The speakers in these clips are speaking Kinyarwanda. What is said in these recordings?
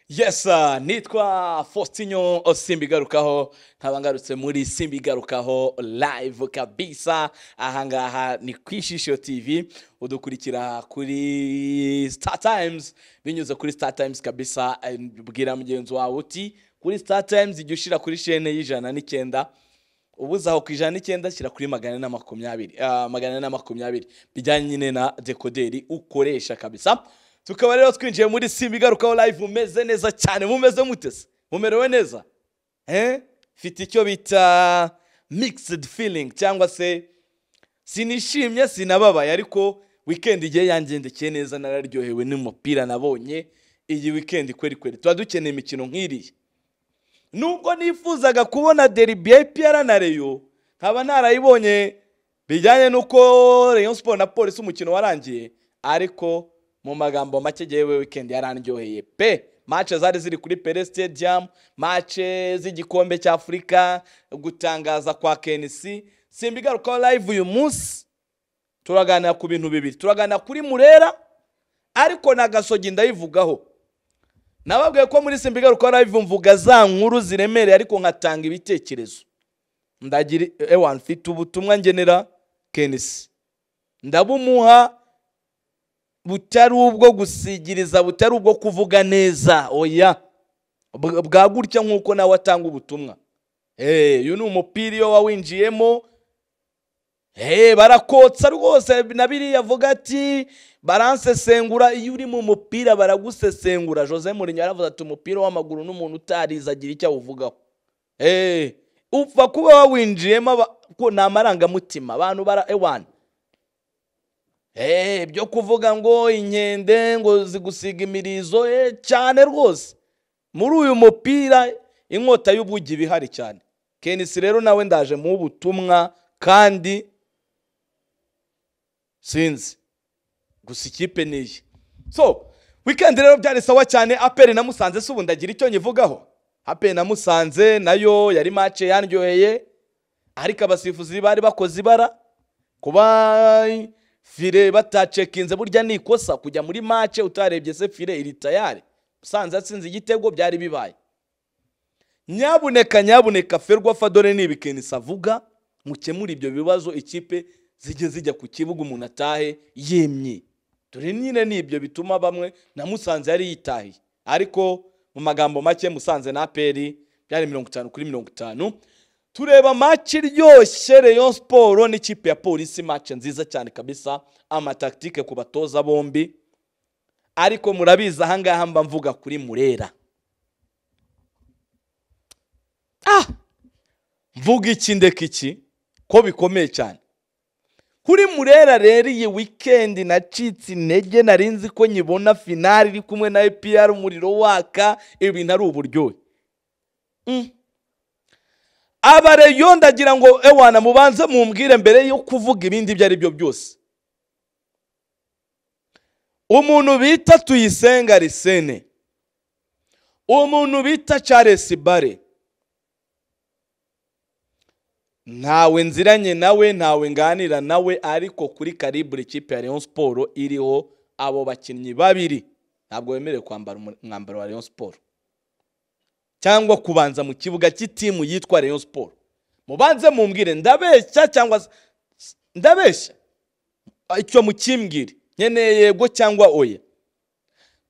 yesa nitwa Faustinho simba igarukaho nkaba ngarutse muri simba igarukaho live kabisa ahangaha ni ku ishishio tv udukurikira kuri star times binyuze kuri star times kabisa eh, bwira mugenzi wawe uti kuri star times ijya ushyira kuri shene y'ijana n'icyenda ubuze aho ku ijana n'icyenda shyira kuri magana ane na makumyabiri Ah, magana ane na makumyabiri bijyanye nyine na dekoderi ukoresha kabisa tukaba rero twinjiye muri simba igarukaho live mumeze neza cyane mumeze mutese mumerewe neza eh mfite icyo bita mixed feeling cyangwa se sinishimye sinababaye ariko weekend igihe yangendekeye neza nararyohewe n'umupira nabonye iyi weekend kweri kweri tuba dukeneye imikino nk'iriya nubwo nifuzaga kubona deribi ya EPR na Rayon nkaba narayibonye bijyanye n'uko Rayon Sport na Polisi umukino warangiye ariko mu magambo make yewe weekend yarandyoheye pe mace zari ziri kuri Pele Stadium mace z'igikombe cy'Afurika gutangaza kwa KNC simba igarukaho live uyu munsi turaganira ku bintu bibiri turaganira kuri Murera ariko na Gasogi ndayivugaho nababwiye ko muri simba igaruka live mvuga za nkuru ziremereye ariko nkatanga ibitekerezo ndagira ewa mfite ubutumwa ngenera kenisi ndabumuha butari ubwo gusigiriza butari ubwo kuvuga neza oya Bw- bwa gutya nk'uko nawe atanga ubutumwa Eh, uyu ni umupira iyo wawinjiyemo Hey, barakotsa rwose na biriya avuga ati baransesengura iyo uri mu mupira baragusesengura Jose Mourinho yaravuze ati umupira w'amaguru n'umuntu utarize agira icyo awuvugaho hey, upfa kuba wawinjiyemo aba- ko ni amarangamutima abantu bara ewana hey, byo kuvuga ngo inkende ngo zigusiga imirizo eh, cyane rwose muri uyu mupira inkota y'ubugi iba ihari cyane kenisi rero nawe ndaje mu butumwa kandi sinzi gusa ikipe ni iyi so weekend rero byari sawa cyane aperi na musanze si ubu ndagira icyo nyivugaho aperi na musanze nayo yari mace yandyoheye ariko abasifuzi bari bakoze ibara kuba fire batacekinze burya ni ikosa kujya muri mace utarebye se fire iri tayari musanze yatsinze igitego byari bibaye nyabuneka nyabuneka ferwa fadore ni ibikenisi avuga mukemure ibyo bibazo ikipe zijye zijya ku kibuga umuntu atahe yemye dore nyine ni ibyo bituma bamwe na musanze yari yitahiye ariko mu magambo make musanze na aperi byari mirongo itanu kuri mirongo itanu tureba maci iryoshye reyo siporo n'ikipe ya polisi maci nziza cyane kabisa amataktike ku batoza bombi ariko murabizi ahangaha mba mvuga kuri murera ah mvuga iki ndeka iki ko bikomeye cyane kuri murera rero iyi wikendi nacitse intege nari nzi ko nyibona finari iri kumwe na epr umuriro waka ibintu ari uburyohe Mm. abareyo ndagira ngo ewana mubanze mumbwire mbere yo kuvuga ibindi ibyo ari byo byose umuntu bita tuyisenga risene umuntu bita charles bare ntawe nziranye nawe ntawe nganira nawe ariko kuri karibure ikipe ya Rayon Sport iriho abo bakinnyi babiri ntabwo bemerewe kwambara umu- umwambaro wa Rayon Sport cyangwa kubanza mu kibuga cy'itimu yitwa Rayon Sport mubanze mumbwire ndabeshya cyangwa s- s- ndabeshya icyo mukimbwire nkeneye yego cyangwa oya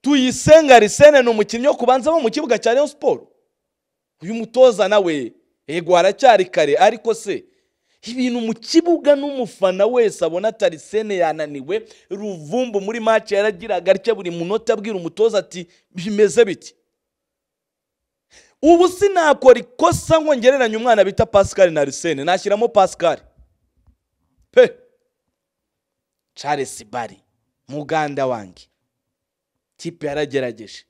tuyisenga risene ni umukinnyi wo kubanzamo mu kibuga cya Rayon Sport uyu mutoza nawe yego haracyari kare ariko se ibintu mu kibuga n'umufana wese abona atari sene yananiwe ruvumbu muri mace yaragiraga atya buri munota abwira umutoza ati bimeze biti ubu sinakora ikosa ngo ngereranye umwana bita pascal na risene nashyiramo pascal pe charles bari muganda wanjye kipe yaragerageje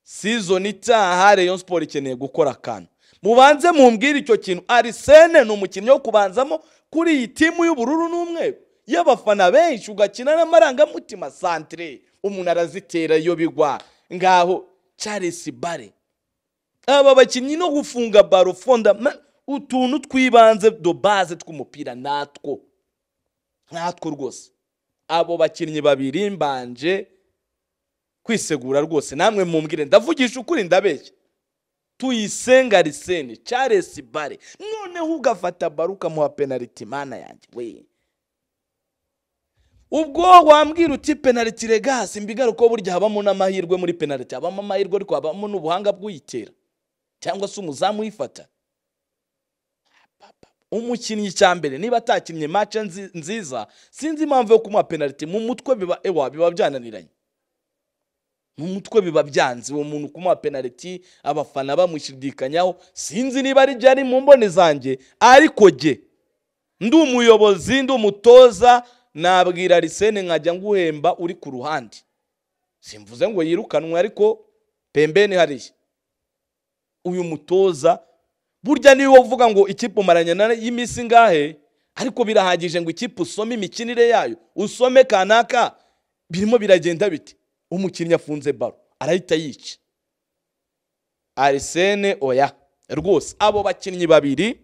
season itaha Rayon Sport ikeneye gukora akantu mubanze mumbwire icyo kintu Arsene ni umukinnyi wo kubanzamo kuri iyi timu y'ubururu n'umweru y'abafana benshi ugakina n'amarangamutima centre umuntu arazitera iyo bigwa ngaho Charles Bare aba bakinnyi no gufunga baro fondama utuntu twibanze do base tw'umupira natwo natwo rwose abo bakinnyi babiri mbanje kwisegura rwose namwe mumbwire ndavugisha ukuri ndabeshya tuyisenga arisene charles bare noneho ugafata baro ukamuha penaliti mana yanjye we ubwo wambwira uti penaliti regasi mbigaruka burya habamo n'amahirwe muri penaliti habamo amahirwe ariko habamo n'ubuhanga bw'uyitera cyangwa se umuzamu uyifata umukinnyi cya mbere niba atakinnye mace nziza sinzi impamvu yo kumuha penaliti mu mutwe biba ewa biba byananiranye mu mutwe biba byanze uwo muntu kumuha penaliti abafana bamushidikanyaho sinzi niba ari jya ari mu mboni zanjye ariko jye ndi umuyobozi ndi umutoza nabwira arisene nkajya nguhemba uri ku ruhande simvuze ngo yirukanwe ariko pembeni hariya uyu mutoza burya niwe uvuga ngo ikipe umaranye y'iminsi ngahe ariko birahagije ngo ikipe usome imikinire yayo usome kanaka birimo biragenda biti umukinnyi afunze baro arahita yica arisene oya rwose abo bakinnyi babiri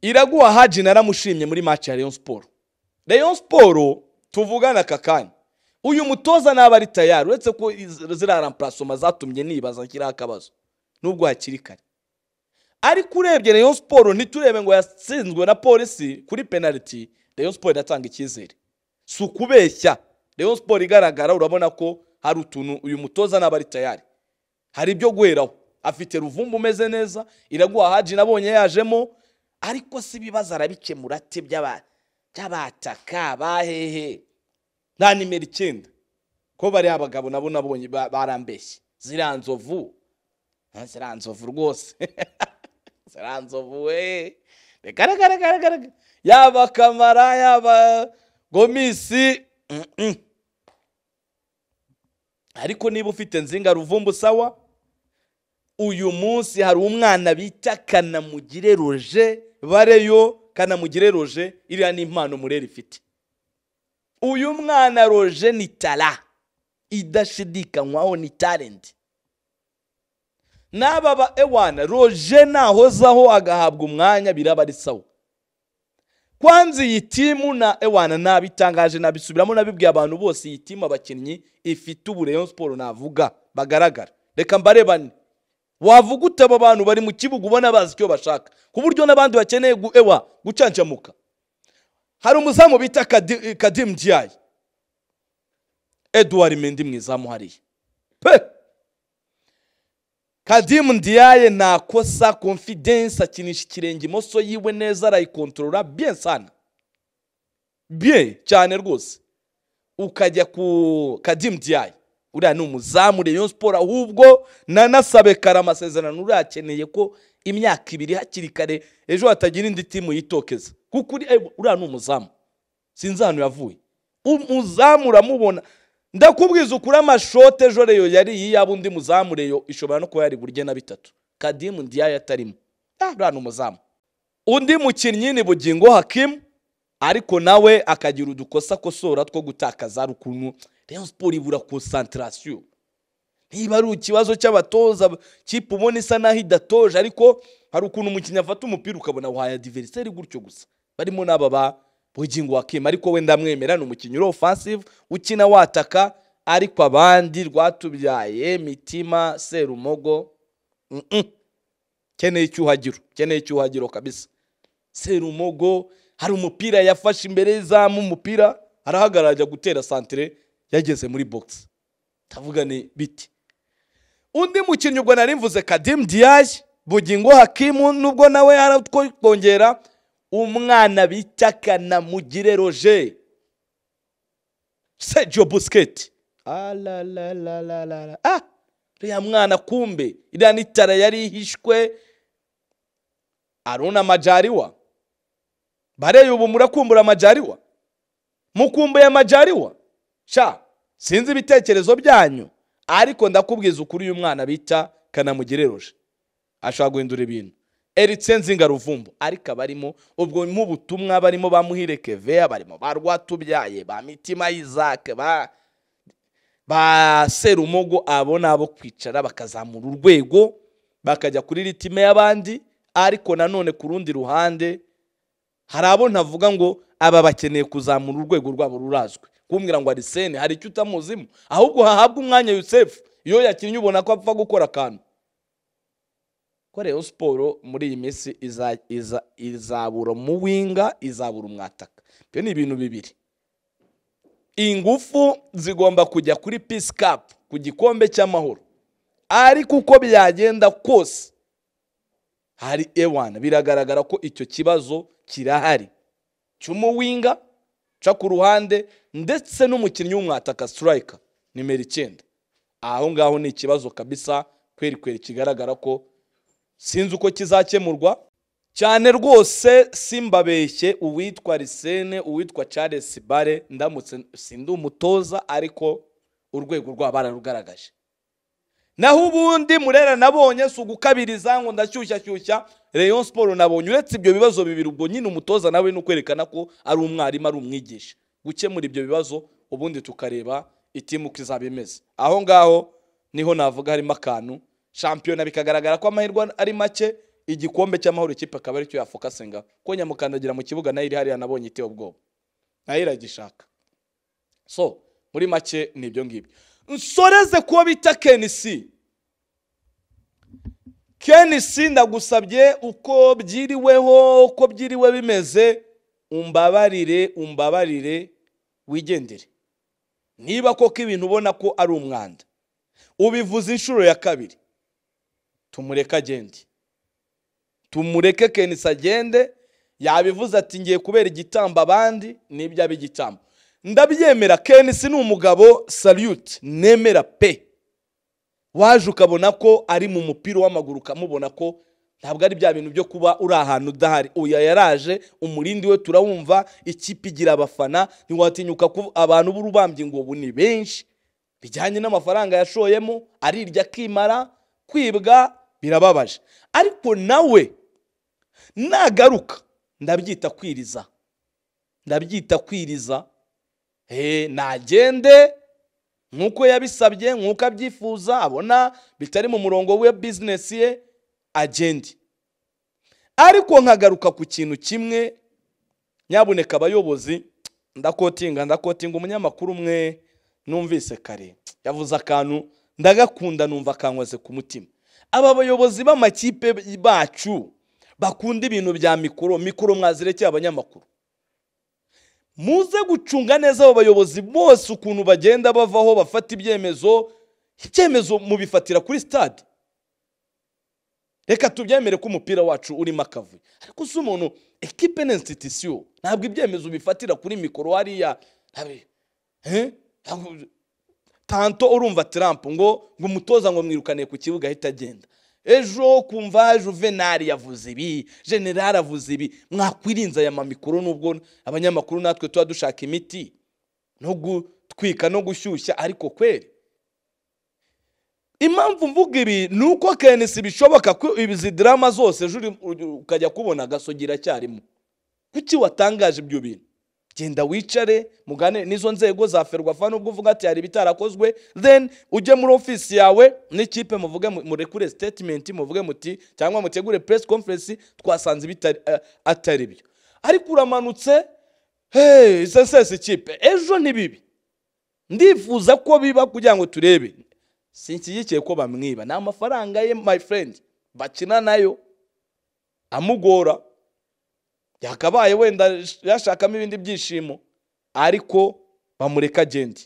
iraguha haji naramushimye muri match ya Rayon Sport Rayon Sport tuvugana aka kanya uyu mutoza naba ari tayari uretse ko ziriya ramparasoma zatumye nibaza kiriho akabazo nubwo hakiri kare ariko urebye Rayon Sport ntiturebe ngo yatsinzwe na polisi kuri penaliti Rayon Sport iratanga icyizere si ukubeshya Rayon Sport igaragara urabona ko hari utuntu uyu mutoza naba ari tayari hari ibyo guheraho afite ruvumbu umeze neza iraguha haji nabonye yajemo ariko si ibibazo arabikemura ate by'abataka bahehe nta nimero icyenda ko bariya abagabo nabo nabonye barambeshye ziriya nzovu ziriya nzovu rwose ziriya nzovu we regaragaragaragaraga yaba kamara yaba gomisi ariko niba ufite nzinga ruvumbu sawa uyu munsi hari umwana bita kanamugire roje bareyo kanamugire roje iriya ni impano murera ifite uyu mwana roje ni tara idashidikanywaho ni talenti n'aba ba ewana roje nahozaho agahabwa umwanya biraba ari sawa kwanza iyi timu na ewana nabitangaje nabisubiramo nabibwiye abantu bose iyi timu abakinnyi ifite ubureyo siporo navuga bagaragara reka mbarebane wavuga ute abo bantu bari mu kibuga ubona bazi icyo bashaka ku buryo n'abandi bakeneye ewa gucancamuka hari umuzamu bita kadimu diyayi eduwari mendi mwizamu hariya pe kadimu diyayi ntakosa konfidensi akinisha ikirenge imoso yiwe neza arayikontorora bien sana bien cyane rwose ukajya ku kadimu diyayi uriya ni umuzamu Rayon Sport ahubwo nanasabe kare amasezerano urakeneye ko imyaka ibiri hakiri kare ejo hatagira indi timu yitokeza kuko uriya ni umuzamu sinzi ahantu yavuye umuzamu uramubona ndakubwiza ukuri amashote ejo reyo yari yaba undi muzamu reyo ishobora no kuba yari burye na bitatu kadimu ndiyayo atarimo uriya ni umuzamu undi mukinnyi ni bugingo hakimu ariko nawe akagira udukosa kosora two gutakaza ari ukuntu Rayon Sport ibura konsantarasiyo niba ari ikibazo cy'abatoza kipe ubona isa naho idatoje ariko hari ukuntu umukinnyi afata umupira ukabona wahaya diveriseri gutyo gusa barimo n'aba ba bugingo wakema ariko wenda mwemera ni umukinnyi uri offensive ukina wataka ariko abandi rwatubyaye mitima serumogo mm -mm. keneye icyuhagiro keneye icyuhagiro kabisa serumogo hari umupira yafashe imbere y'izamu umupira arahagarara ajya gutera santire yageze muri bogisi ndavuga ni biti undi mukinnyi ubwo nari mvuze kadimu diyayi bugingo hakimu nubwo nawe yaratwongera umwana bita kanamugire roje sejo busiketi ah uriya mwana kumbe iriya n'itara yari ihishwe aruna amajariwa bareba ubu murakumbura amajariwa mukumbuye amajariwa sha sinzi ibitekerezo byanyu ariko ndakubwiza ukuri uyu mwana bita kanamugereroje ashobora guhindura ibintu eritse nzinga ruvumbu ariko abarimo ubwo mu butumwa barimo ba muhire keveya barimo ba rwatubyaye ba mitima y'izake ba ba serumogo abo ni abo kwicara bakazamura urwego bakajya kuri ritime y'abandi ariko nanone ku rundi ruhande hari abo ntavuga ngo aba bakeneye kuzamura urwego rwabo rurazwi kumbwira ngo arisene hari icyo utamuzimo ahubwo hahabwa umwanya yusefu iyo yakinnye ubona ko apfa gukora akantu ko rero siporo muri iyi minsi iza- iza- izabura umuwinga izabura umwataka ibyo ni ibintu bibiri ingufu zigomba kujya kuri pisi kapu ku gikombe cy'amahoro ariko uko byagenda kose hari ewana biragaragara ko icyo kibazo kirahari cy'umuwinga ca ku ruhande ndetse n'umukinnyi w'umwataka sitirayika nimero icyenda aho ngaho ni ikibazo kabisa kweri kweri kigaragara ko sinzi uko kizakemurwa cyane rwose simbabeshye uwitwa risene uwitwa charles bare ndamutse sindi umutoza ariko urwego rwabo bararugaragaje naho ubundi murera nabonye si ugukabiriza ngo ndashyushyashyushya Rayon siporo nabonye uretse ibyo bibazo bibiri ubwo nyine umutoza nawe ni ukwerekana ko ari umwarimu ari umwigisha gukemura ibyo bibazo ubundi tukareba itimu uko izaba imeze aho ngaho niho navuga harimo akantu shampiyona bikagaragara ko amahirwe ari make igikombe cy'amahoro ikipe akaba aricyo yafokasinga ko nyamukandagira mu kibuga nayo iri hariya nabonye itewe ubwoba nayo iragishaka so muri make ni ibyo ngibyo nsoreze kuwo bita kenisi kenisi ndagusabye uko byiriweho uko byiriwe bimeze umbabarire umbabarire wigendere niba koko ibintu ubona ko ari umwanda ubivuze inshuro ya kabiri tumureke agende tumureke kenisi agende yabivuze ati ngiye kubera igitambo abandi nibyo abe igitambo ndabyemera kenisi ni umugabo salute nemera pe waje ukabona ko ari mu mupira w'amaguru ukamubona ko ntabwo ari bya bintu byo kuba uri ahantu udahari uya yaraje umurindi we turawumva ikipe igira abafana ntiwatinyuka ko abantu b'urubambye ngo ubu ni benshi bijyanye n'amafaranga yashoyemo arirya akimara kwibwa birababaje ariko nawe nagaruka ndabyita kwiriza ndabyita kwiriza Eh, nagende nk'uko yabisabye nk'uko abyifuza abona bitari mu murongo we bizinesi ye agende ariko nkagaruka ku kintu kimwe nyabuneka abayobozi ndakotinga ndakotinga umunyamakuru umwe numvise kare yavuze akantu ndagakunda numva akankoze ku mutima aba bayobozi b'amakipe bacu bakunda ibintu bya mikoro mikoro mwazirekeye abanyamakuru muze gucunga neza abo bayobozi bose ukuntu bagenda bavaho bafata ibyemezo icyemezo mubifatira kuri stade reka tubyemere ko umupira wacu urimo akavuyo ariko si umuntu ekipe ni institution ntabwo ibyemezo bifatira kuri mikoro hariya ntabi- eh? Ntabwo- tanto urumva Trump ngo ngo umutoza ngo mwirukane ku kibuga ahita agenda ejo kumva juvenali yavuze ibi general avuze ibi mwakwirinza aya mamikoro nubwo abanyamakuru natwe tuba dushaka imiti no gutwika no gushyushya ariko kweri impamvu mvuga ibi ni uko kenisi bishoboka ko izi dirama zose ejo uri- ukajya kubona agasogi iracyarimo kuki watangaje ibyo bintu genda wicare mugane n'izo nzego za ferwafa nubwo uvuga ati hari ibitarakozwe then ujye muri ofisi yawe n'ikipe muvuge mu- murekure statement muvuge muti cyangwa mutegure press conference twasanze bitari eh, atari byo ariko uramanutse hey sesese ikipe ejo ni bibi ndifuza ko biba kugira ngo turebe sinshyigikiye ko bamwiba ni amafaranga ye my friend bakina nayo amugora yakabaye wenda yashakamo ibindi byishimo ariko bamureka agende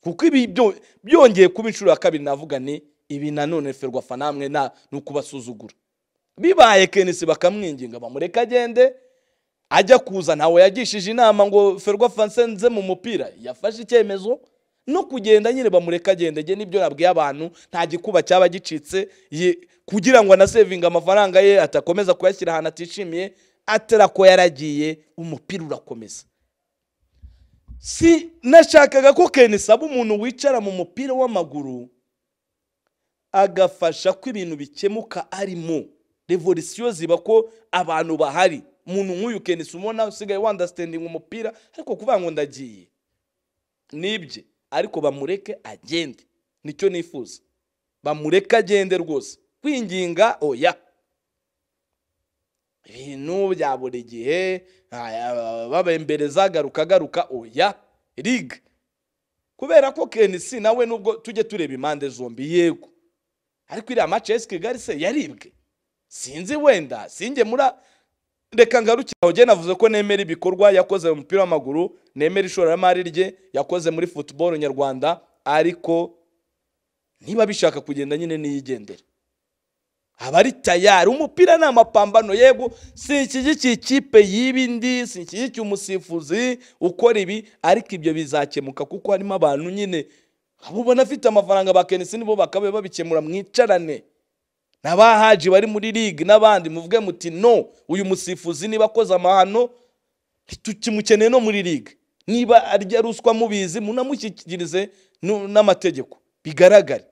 kuko ibi byo- byongeye kuba inshuro ya kabiri navuga ni ibi nanone ferwafa namwe nta ni ukubasuzugura bibaye kenisi bakamwinginga bamureka agende ajya kuza ntawe yagishije inama ngo ferwafa nsenze mu mupira yafashe icyemezo no kugenda nyine bamureka agende nge nibyo nabwiye abantu nta gikuba cyaba gicitse ye- kugira ngo anasevinge amafaranga ye atakomeza kuyashyira ahantu atishimiye atera ko yaragiye umupira urakomeza si nashakaga ko kenisi aba umuntu wicara mu mupira w'amaguru agafasha ko ibintu bikemuka arimo revolisiyo ziba ko abantu bahari umuntu nk'uyu kenisi ubona usigaye wandasitendinga umupira ariko kuvuga ngo ndagiye nibye ariko bamureke agende nicyo nifuza bamureke agende rwose kwinginga oya ibintu bya buri gihe aya, babembereza garuka garuka oya ligue kubera ko kenisi nawe nubwo tujye tureba impande zombi yego ariko iriya mace ya kigali se yaribwe sinzi wenda singe mura reka ngarukire aho genda navuze ko nemera ibikorwa yakoze mu mupira w'amaguru nemera ishoramari rye yakoze muri futuboro nyarwanda ariko niba bishaka kugenda nyine niyigendere aba ari tayari umupira ni amapambano yego sinshyigikiye ikipe y'ibindi sinshyigikiye umusifuzi ukora ibi ariko ibyo bizakemuka kuko harimo abantu nyine abo ubona afite amafaranga ba kenisi nibo bakabaye babikemura mwicarane n'abahaji bari muri ligue n'abandi muvuge muti no uyu musifuzi niba akoze amahano tukimukeneye no muri ligue niba arya ruswa mubizi munamushyikirize nu- n'amategeko bigaragare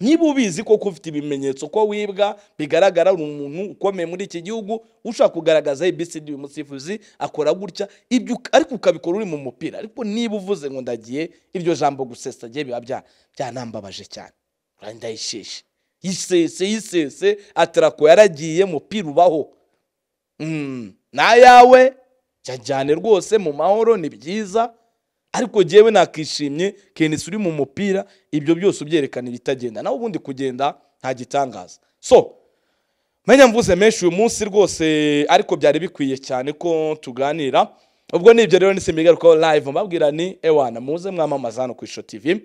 niba ubizi koko ufite ibimenyetso ko wibwa bigaragara uri umuntu ukomeye muri iki gihugu ushaka kugaragaza ABCD uyu musifuzi akora gutya ibyo uka- ariko ukabikora uri mu mupira ariko niba uvuze ngo ndagiye iryo jambo gusesa gihe biba bya- byanambabaje cyane Urari ndayisheshe yisese yisese atarako yaragiye mupira ubaho Mm, n'ayawe cyajyane rwose mu mahoro ni byiza ariko jyewe nakishimye kenisi uri mu mupira ibyo byose ubyerekana ibitagenda nawe ubundi kugenda nta gitangaza so menya mvuze menshi uyu munsi rwose ariko byari bikwiye cyane ko tuganira ubwo ni ibyo rero nisimbagarukaho live mbabwira ni ewana muze mwamamaza hano ku isho tv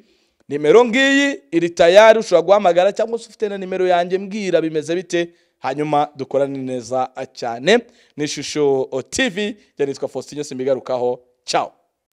nimero ngiyi iri tayari ushobora guhamagara cyangwa se ufite na nimero yanjye mbwira bimeze bite hanyuma dukorane neza cyane ni ishusho tv yanitwa faustin simbigarukaho ciao